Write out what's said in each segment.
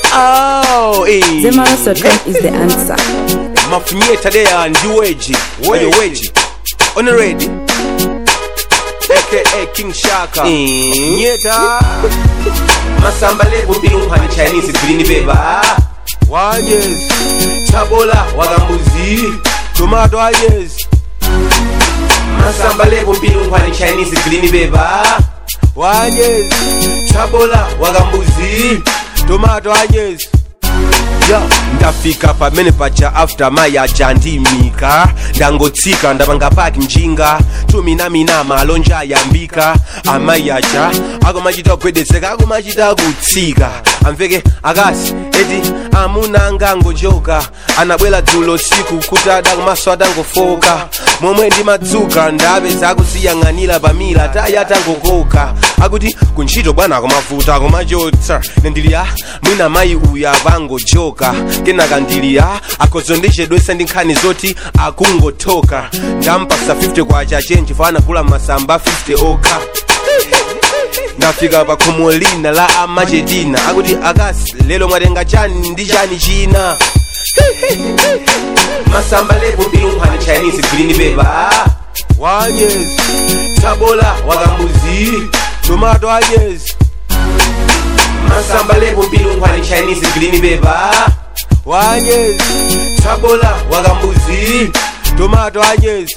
Oh, eh. Zemaros.com is the answer. mafunyeta deya ndi weji weji weji on ready aka king shaka mafunyeta masamba lebo mbili nkhwani chinese green beba wanyezi chabola wakambuzi tomato anyezi masamba lebo mbili nkhwani chinese green beba wanyezi chabola wakambuzi tomato anyezi ya ndafika pamene paja after maya jandimika ndangotsika ndapanga paki njinga tuminamina malonja ayambika amayi aja akumachita kugwedezeka akumachita kutsika amveke akasi eti amunanga ngojoka anabwera dzulo siku kuti adakumaso atangofoka momwe ndimadzuka ndapeza akusiyang'anira pamila taya atangokoka akuti kuntchito bwana akumavuta akumachotsa nendiliya mwina mayi uyu apangojoka kenaka ndiliya akhozo ndichedwesa ndi nkhani zoti akungotoka ndampasa 50 kwacha chenji fana anagula masamba 50 okha ndafika pa khomo lina la amachetina akuti akasi lero mwatenga chani ndi chani china masamba lebo mbili nkhwani chinese green beba wanyezi chabola wakambuzi tomato anyezi masamba lebo mbili nkhwani chinese green beba wanyezi chabola wakambuzi tomato anyezi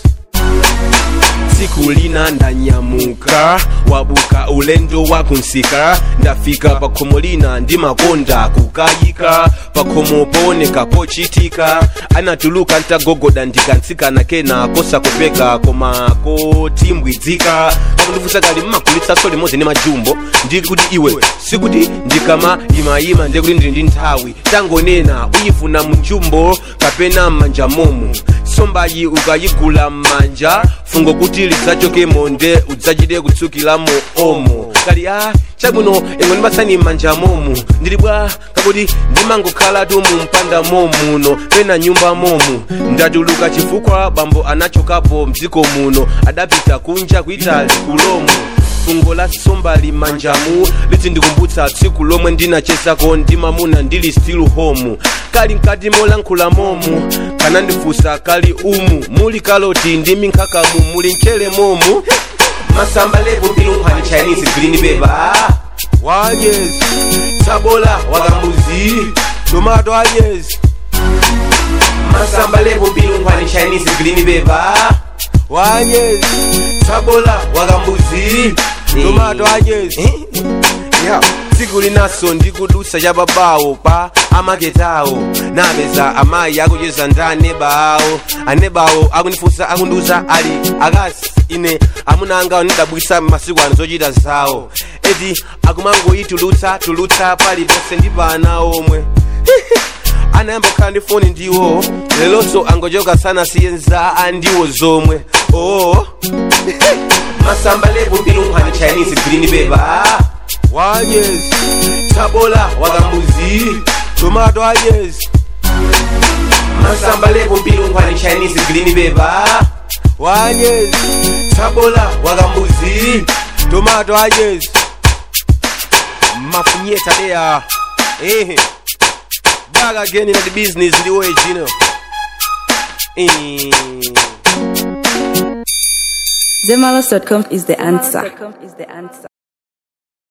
tsiku lina ndanyamuka wabuka ulendo wakunsika ndafika pakhomo lina ndimakonda kukayika pakhomo pooneka pochitika anatuluka ntagogoda ndikansikana kena kosa kupeka koma kotimbwidzika pakundifunsa kali mmakulitsaso limodzi ndi majumbo ndili kuti iwe sikuti ndikama imayima ndiye kuti ndili ndi nthawi tangonena uyifuna mjumbo kapena m'manja momo sombayi ukayigula m'manja fungo kuti lidzachoke monde udzachite kutsukiramo omo kali a chabwino imwe ndimasani m'manja momo ndili bwa kakuti ndimangokhalatu mu mpanda momuno pena nyumba momu ndatuluka chifukwa bambo anachokapo mdziko muno adapita kunja kuitali kulomo fungo la somba limanjamu litindikumbutsa tsiku lomwe ndinachezako ndi mamuna ndili still home kali mkati molankhula momu kanandifunsa kali umu muli kaloti ndi minkhakamu muli mchere momu masamba lebo mbili nkhwani chinese green beba wanyezi chabola wakambuzi tomato anyezi masamba lebo mbili nkhwani chinese green beba wanyezi chabola wakambuzi tomato anyezi yeah. tsiku linaso ndikudusa cha babawo pa amaketawo napeza amayi akucheza ndi aneba awo aneba awo akundifunsa akundiuza ali akasi ine amuna anga ndidabwisa masiku ano zochita zawo eti akumangoyitulutsa tulutsa paliponse ndi pana omwe anayamba kukhala ndi foni ndiwo lelonso angochoka sana siyenza andiwo zomwe oo masamba lebo mbili nkhwani chinese green beba wanyezi chabola wakambuzi tomato anyezi masamba lebo mbili nkhwani chinese green beba wanyezi chabola wakambuzi tomato anyezi mafunyeta deya ehe back again in the business the way you know eh. Zemaros.com is the answer.